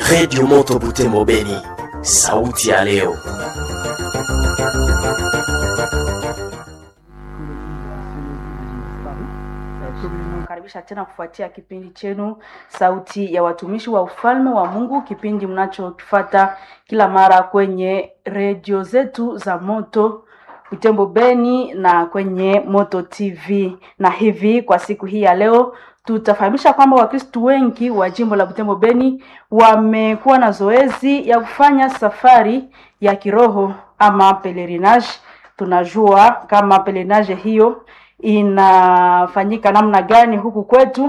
Redio Moto Butembo Beni, sauti ya leo. Karibisha tena kufuatia kipindi chenu sauti ya watumishi wa ufalme wa Mungu, kipindi mnachokifata kila mara kwenye redio zetu za Moto Butembo Beni na kwenye Moto TV. Na hivi kwa siku hii ya leo tutafahamisha kwamba Wakristu wengi wa jimbo la Butembo Beni wamekuwa na zoezi ya kufanya safari ya kiroho ama pelerinage. Tunajua kama pelerinage hiyo inafanyika namna gani huku kwetu.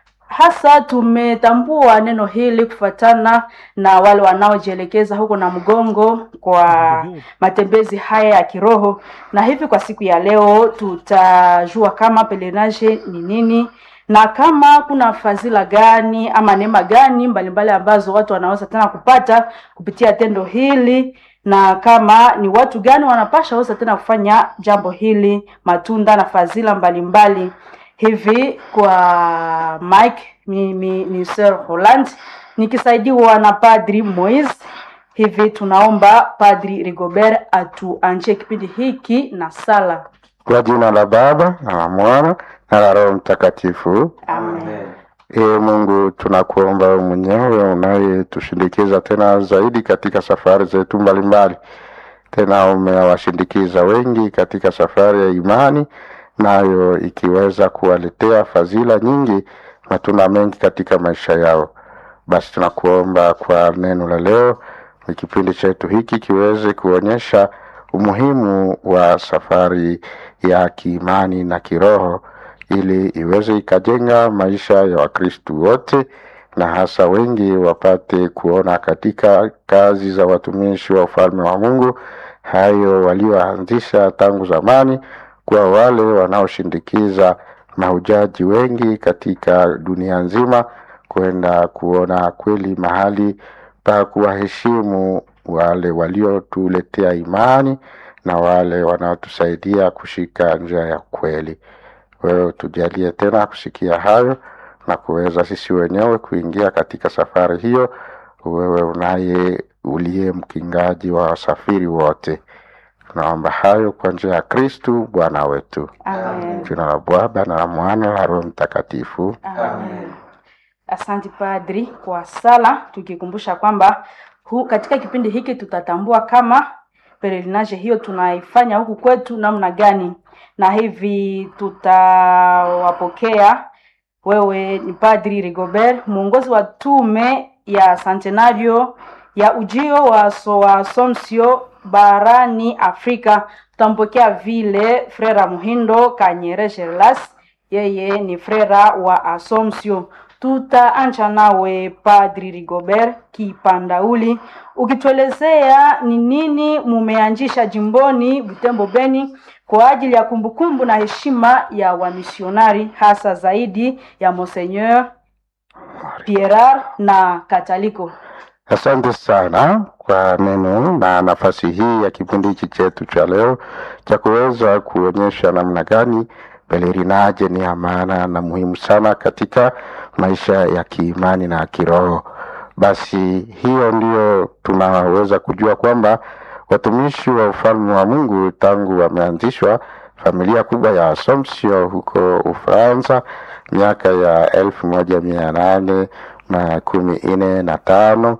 Hasa tumetambua neno hili kufuatana na wale wanaojielekeza huko na mgongo kwa matembezi haya ya kiroho, na hivi kwa siku ya leo tutajua kama pelerinage ni nini na kama kuna fadhila gani ama neema gani mbalimbali ambazo watu wanaweza tena kupata kupitia tendo hili na kama ni watu gani wanapasha weza tena kufanya jambo hili, matunda na fadhila mbalimbali. Hivi kwa Mike mimi ni Sir Holland nikisaidiwa na Padri Moise. Hivi tunaomba Padri Rigobert atuanjie kipindi hiki na sala. Kwa jina la Baba na la Mwana na la Roho Mtakatifu. Amen. Ee Mungu, tunakuomba wewe mwenyewe unayetushindikiza tena zaidi katika safari zetu mbalimbali. Tena umewashindikiza wengi katika safari ya imani, nayo ikiweza kuwaletea fadhila nyingi, matunda mengi katika maisha yao. Basi tunakuomba kwa neno la leo, ni kipindi chetu hiki kiweze kuonyesha umuhimu wa safari ya kiimani na kiroho ili iweze ikajenga maisha ya Wakristu wote na hasa wengi wapate kuona katika kazi za watumishi wa ufalme wa Mungu hayo walioanzisha tangu zamani, kwa wale wanaoshindikiza mahujaji wengi katika dunia nzima kwenda kuona kweli mahali pa kuwaheshimu wale waliotuletea imani na wale wanaotusaidia kushika njia ya kweli. Wewe tujalie tena kusikia hayo na kuweza sisi wenyewe kuingia katika safari hiyo, wewe unaye uliye mkingaji wa wasafiri wote. Tunaomba hayo kwa njia ya Kristu Bwana wetu. Amen. Jina la Baba na la Mwana na la Roho Mtakatifu. Amen. Asante Padri kwa sala, tukikumbusha kwamba hu, katika kipindi hiki tutatambua kama pelerinage hiyo tunaifanya huku kwetu namna gani, na hivi tutawapokea. Wewe ni Padri Rigobert, mwongozi wa tume ya Centenario ya ujio wa so wa Assumption barani Afrika. Tutampokea vile Frera Muhindo Kanyere Gerlas, yeye ni frera wa Assumption. Tutaanza nawe Padri Rigobert Kipandauli, ukituelezea ni nini mumeanzisha jimboni Butembo Beni kwa ajili ya kumbukumbu na heshima ya wamisionari hasa zaidi ya Monseigneur Pierre na Kataliko. Asante sana kwa neno na nafasi hii ya kipindi hiki chetu cha leo cha kuweza kuonyesha namna gani pelerinage ni ya maana na muhimu sana katika maisha ya kiimani na kiroho. Basi hiyo ndio tunaweza kujua kwamba watumishi wa ufalme wa Mungu tangu wameanzishwa familia kubwa ya Assumption huko Ufaransa miaka ya elfu moja mia nane na kumi nne na tano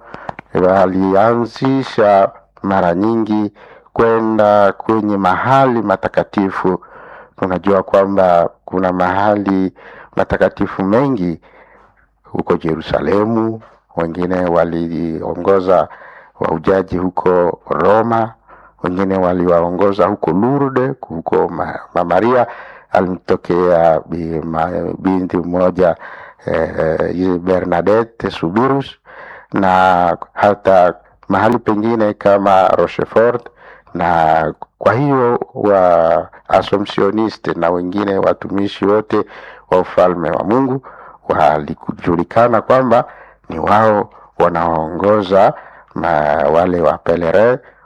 walianzisha mara nyingi kwenda kwenye mahali matakatifu. Tunajua kwamba kuna mahali matakatifu mengi huko Yerusalemu, wengine waliongoza wahujaji huko Roma, wengine waliwaongoza huko Lourdes, huko Ma- Mama Maria alimtokea bi- ma- binti mmoja eh, Bernadette Subirus na hata mahali pengine kama Rochefort na kwa hiyo wa Assumptioniste na wengine watumishi wote wa ufalme wa Mungu walikujulikana kwamba ni wao wanaoongoza ma- wale wa pelere